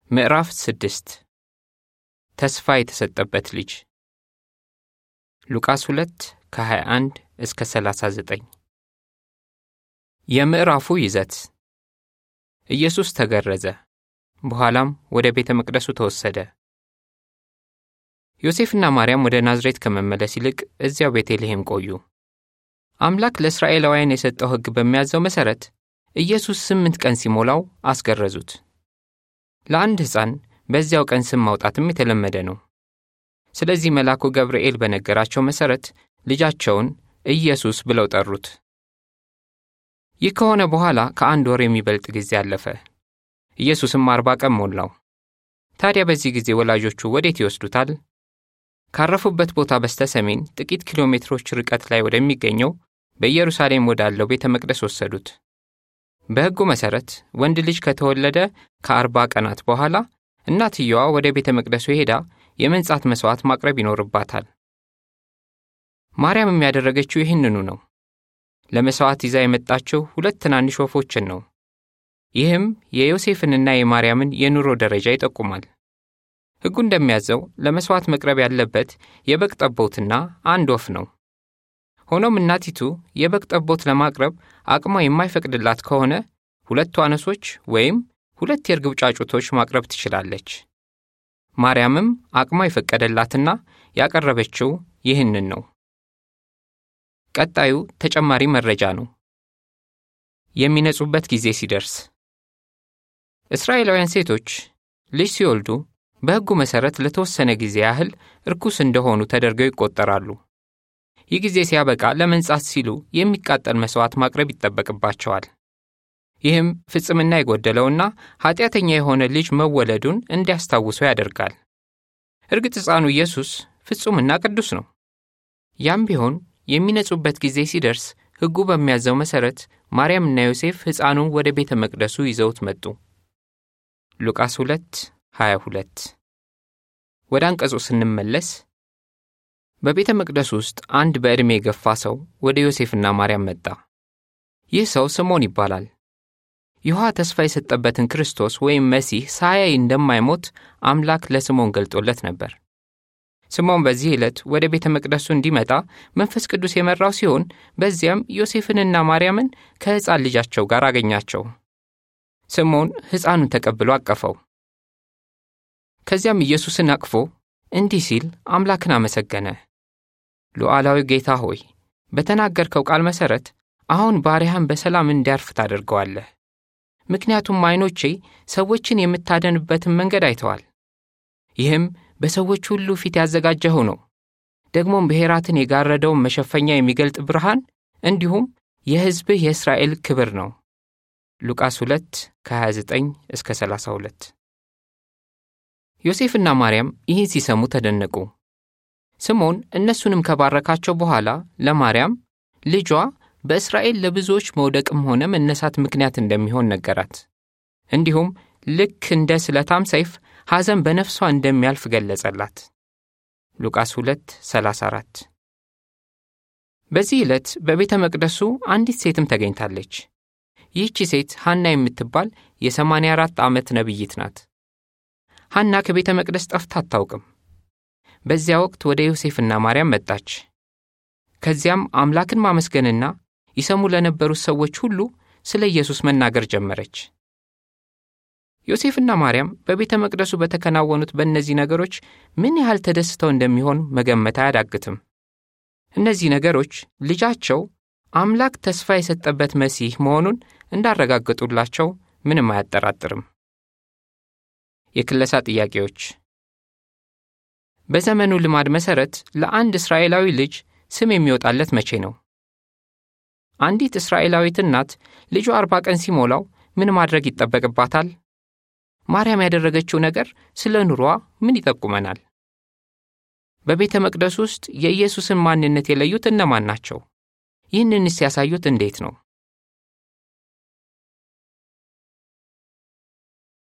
ምዕራፍ ስድስት ተስፋ የተሰጠበት ልጅ ሉቃስ 2 ከ21 እስከ 39 የምዕራፉ ይዘት ኢየሱስ ተገረዘ፣ በኋላም ወደ ቤተ መቅደሱ ተወሰደ። ዮሴፍና ማርያም ወደ ናዝሬት ከመመለስ ይልቅ እዚያው ቤተልሔም ቆዩ። አምላክ ለእስራኤላውያን የሰጠው ሕግ በሚያዘው መሠረት ኢየሱስ ስምንት ቀን ሲሞላው አስገረዙት። ለአንድ ሕፃን በዚያው ቀን ስም ማውጣትም የተለመደ ነው። ስለዚህ መልአኩ ገብርኤል በነገራቸው መሠረት ልጃቸውን ኢየሱስ ብለው ጠሩት። ይህ ከሆነ በኋላ ከአንድ ወር የሚበልጥ ጊዜ አለፈ። ኢየሱስም አርባ ቀን ሞላው። ታዲያ በዚህ ጊዜ ወላጆቹ ወዴት ይወስዱታል? ካረፉበት ቦታ በስተ ሰሜን ጥቂት ኪሎ ሜትሮች ርቀት ላይ ወደሚገኘው በኢየሩሳሌም ወዳለው ቤተ መቅደስ ወሰዱት። በሕጉ መሠረት ወንድ ልጅ ከተወለደ ከአርባ ቀናት በኋላ እናትየዋ ወደ ቤተ መቅደሱ ሄዳ የመንጻት መሥዋዕት ማቅረብ ይኖርባታል። ማርያም የሚያደረገችው ይህንኑ ነው። ለመሥዋዕት ይዛ የመጣችው ሁለት ትናንሽ ወፎችን ነው። ይህም የዮሴፍንና የማርያምን የኑሮ ደረጃ ይጠቁማል። ሕጉ እንደሚያዘው ለመሥዋዕት መቅረብ ያለበት የበግ ጠቦትና አንድ ወፍ ነው። ሆኖም እናቲቱ የበግ ጠቦት ለማቅረብ አቅሟ የማይፈቅድላት ከሆነ ሁለት ዋኖሶች ወይም ሁለት የርግብ ጫጩቶች ማቅረብ ትችላለች። ማርያምም አቅሟ የፈቀደላትና ያቀረበችው ይህንን ነው። ቀጣዩ ተጨማሪ መረጃ ነው። የሚነጹበት ጊዜ ሲደርስ እስራኤላውያን ሴቶች ልጅ ሲወልዱ በሕጉ መሠረት ለተወሰነ ጊዜ ያህል ርኩስ እንደሆኑ ተደርገው ይቆጠራሉ። ይህ ጊዜ ሲያበቃ ለመንጻት ሲሉ የሚቃጠል መሥዋዕት ማቅረብ ይጠበቅባቸዋል። ይህም ፍጽምና የጎደለውና ኀጢአተኛ የሆነ ልጅ መወለዱን እንዲያስታውሱ ያደርጋል። እርግጥ ሕፃኑ ኢየሱስ ፍጹምና ቅዱስ ነው። ያም ቢሆን የሚነጹበት ጊዜ ሲደርስ ሕጉ በሚያዘው መሠረት ማርያምና ዮሴፍ ሕፃኑን ወደ ቤተ መቅደሱ ይዘውት መጡ። ሉቃስ 2 22 ወደ አንቀጹ ስንመለስ በቤተ መቅደሱ ውስጥ አንድ በዕድሜ የገፋ ሰው ወደ ዮሴፍና ማርያም መጣ። ይህ ሰው ስምዖን ይባላል። ይሖዋ ተስፋ የሰጠበትን ክርስቶስ ወይም መሲህ ሳያይ እንደማይሞት አምላክ ለስምዖን ገልጦለት ነበር። ስምዖን በዚህ ዕለት ወደ ቤተ መቅደሱ እንዲመጣ መንፈስ ቅዱስ የመራው ሲሆን በዚያም ዮሴፍንና ማርያምን ከሕፃን ልጃቸው ጋር አገኛቸው። ስምዖን ሕፃኑን ተቀብሎ አቀፈው። ከዚያም ኢየሱስን አቅፎ እንዲህ ሲል አምላክን አመሰገነ። ሉዓላዊ ጌታ ሆይ በተናገርከው ቃል መሠረት አሁን ባሪያህን በሰላም እንዲያርፍ ታደርገዋለህ። ምክንያቱም ዐይኖቼ ሰዎችን የምታደንበትን መንገድ አይተዋል። ይህም በሰዎች ሁሉ ፊት ያዘጋጀኸው ነው። ደግሞም ብሔራትን የጋረደውን መሸፈኛ የሚገልጥ ብርሃን እንዲሁም የሕዝብህ የእስራኤል ክብር ነው። ሉቃስ 2 ከ29 እስከ 32 ዮሴፍና ማርያም ይህን ሲሰሙ ተደነቁ። ስምዖን እነሱንም ከባረካቸው በኋላ ለማርያም ልጇ በእስራኤል ለብዙዎች መውደቅም ሆነ መነሳት ምክንያት እንደሚሆን ነገራት። እንዲሁም ልክ እንደ ስለታም ሰይፍ ሐዘን በነፍሷ እንደሚያልፍ ገለጸላት። ሉቃስ 2 34 በዚህ ዕለት በቤተ መቅደሱ አንዲት ሴትም ተገኝታለች። ይህቺ ሴት ሐና የምትባል የሰማንያ አራት ዓመት ነቢይት ናት። ሐና ከቤተ መቅደስ ጠፍታ አታውቅም። በዚያ ወቅት ወደ ዮሴፍና ማርያም መጣች። ከዚያም አምላክን ማመስገንና ይሰሙ ለነበሩት ሰዎች ሁሉ ስለ ኢየሱስ መናገር ጀመረች። ዮሴፍና ማርያም በቤተ መቅደሱ በተከናወኑት በእነዚህ ነገሮች ምን ያህል ተደስተው እንደሚሆን መገመት አያዳግትም። እነዚህ ነገሮች ልጃቸው አምላክ ተስፋ የሰጠበት መሲህ መሆኑን እንዳረጋገጡላቸው ምንም አያጠራጥርም። የክለሳ ጥያቄዎች በዘመኑ ልማድ መሠረት ለአንድ እስራኤላዊ ልጅ ስም የሚወጣለት መቼ ነው? አንዲት እስራኤላዊት እናት ልጇ አርባ ቀን ሲሞላው ምን ማድረግ ይጠበቅባታል? ማርያም ያደረገችው ነገር ስለ ኑሯ ምን ይጠቁመናል? በቤተ መቅደስ ውስጥ የኢየሱስን ማንነት የለዩት እነማን ናቸው? ይህንንስ ያሳዩት እንዴት ነው?